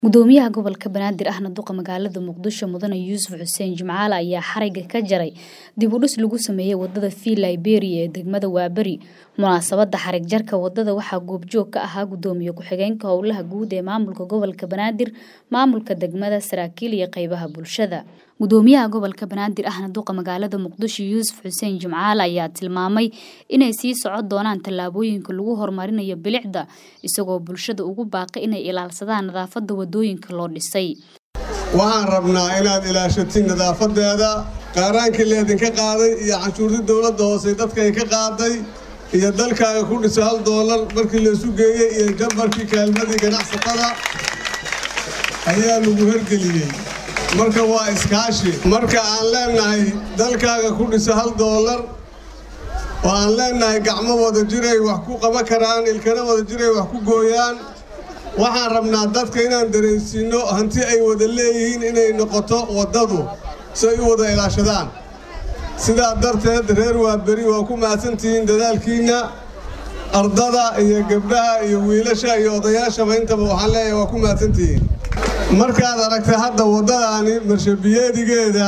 Gudoomiyaha gobolka Banaadir ahna duqa magaalada Muqdisho Mudane Yuusuf Xuseen Jimcaale ayaa xarigga ka jaray dib u dhis lagu sameeyay wadada Fii Liberia ee degmada Waaberi. Munaasabadda xarig jarka wadada waxaa goobjoog ka ahaa gudoomiye ku-xigeenka howlaha guud ee maamulka gobolka Banaadir, maamulka degmada, saraakiil iyo qaybaha bulshada. Gudoomiyaha gobolka Banaadir ahna duqa magaalada Muqdisho Yuusuf Xuseen Jimcaale ayaa tilmaamay inay sii socon doonaan tallaabooyinka lagu horumarinayo bilicda, isagoo bulshada ugu baaqay inay ilaalsadaan nadaafadda wadooyinka loo dhisay. waxaan rabnaa inaad ilaashatiin nadaafadeeda qaaraankii leedinka qaaday iyo canshuurtii dowladda hoose dadka ay ka qaaday iyo dalkaaga ku dhisa hal doolar markii laysu geeyey iyo jambarkii kaalmadii ganacsatada ayaa lagu hergeliyey marka waa iskaashi marka aan leenahay dalkaaga ku dhisa hal doolar oo aan leenahay gacmo wada jiray wax ku qaban karaan ilkana wada jiray wax ku gooyaan waxaan rabnaa dadka inaan dareensiinno hanti ay wada leeyihiin inay noqoto waddadu si ay u wada ilaashadaan sidaa darteed reer waaberi waa ku mahadsantihiin dadaalkiinna ardada iyo gabdhaha iyo wiilasha iyo odayaashaba intaba waxaan leeyahay waa ku mahadsantihiin markaad aragtay hadda waddadaani marshabiyeedigeeda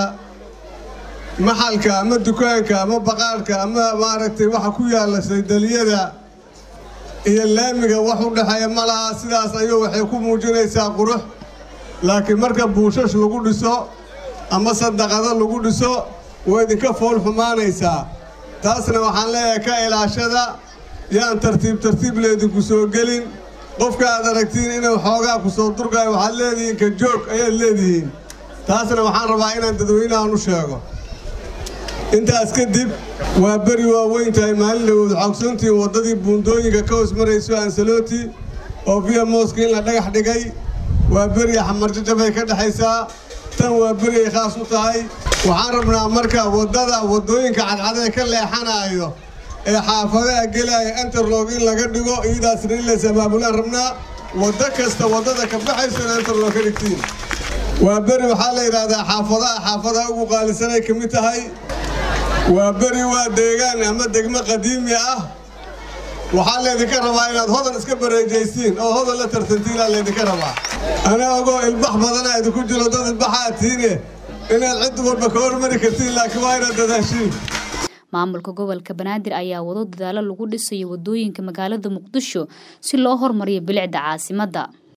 maxalka ama dukaanka ama baqaarhka ama maaragtay waxa ku yaalla saydaliyada iyo laamiga wax u dhexeeya ma laha sidaas ayuu waxay ku muujinaysaa qurux laakiin marka buushash lagu dhiso ama sadaqado lagu dhiso way idinka fool xumaanaysaa taasna waxaan leeyahay ka ilaashada yaan tartiib tartiib leedinku soo gelin qofka aad aragtiin inuu xoogaa ku soo durgayo waxaad leedihiin ka joog ayaad leedihiin taasna waxaan rabaa inaan dadweynahan u sheego intaas kadib waa beri waaweyn tahay maalin dhawood xoogsantiin waddadii buundooyinka ka hoos marayso ansaloti oo viya mooska in la dhagax dhigay waa beri xamarjajabay ka dhexaysaa tan waa beri ay khaas u tahay waxaan rabnaa marka waddada waddooyinka cadcadee ka leexanaayo ee xaafadaha gelaya enterlog in laga dhigo iyadaasna in lays abaabulaan rabnaa waddo kasta waddada ka baxaysona enterlog ka dhigtiin waa beri waxaa la yidhaahdaa xaafadaha xaafadaha ugu qaalisanay ka mid tahay waa beri waa deegaan ama degmo qadiimi ah waxaa laydinka rabaa inaad hodan iska bareejaysiin oo hodan la tartantiinaa laydinka rabaa ana ogoo ilbax badana idinku jiro dad ilbaxaa tiine inaad cid walba ka hormari kartiin laakiin waa inaad dadaashiin maamulka gobolka banaadir ayaa wado dadaalo lagu dhisayo wadooyinka magaalada muqdisho si loo horumariyo bilicda caasimadda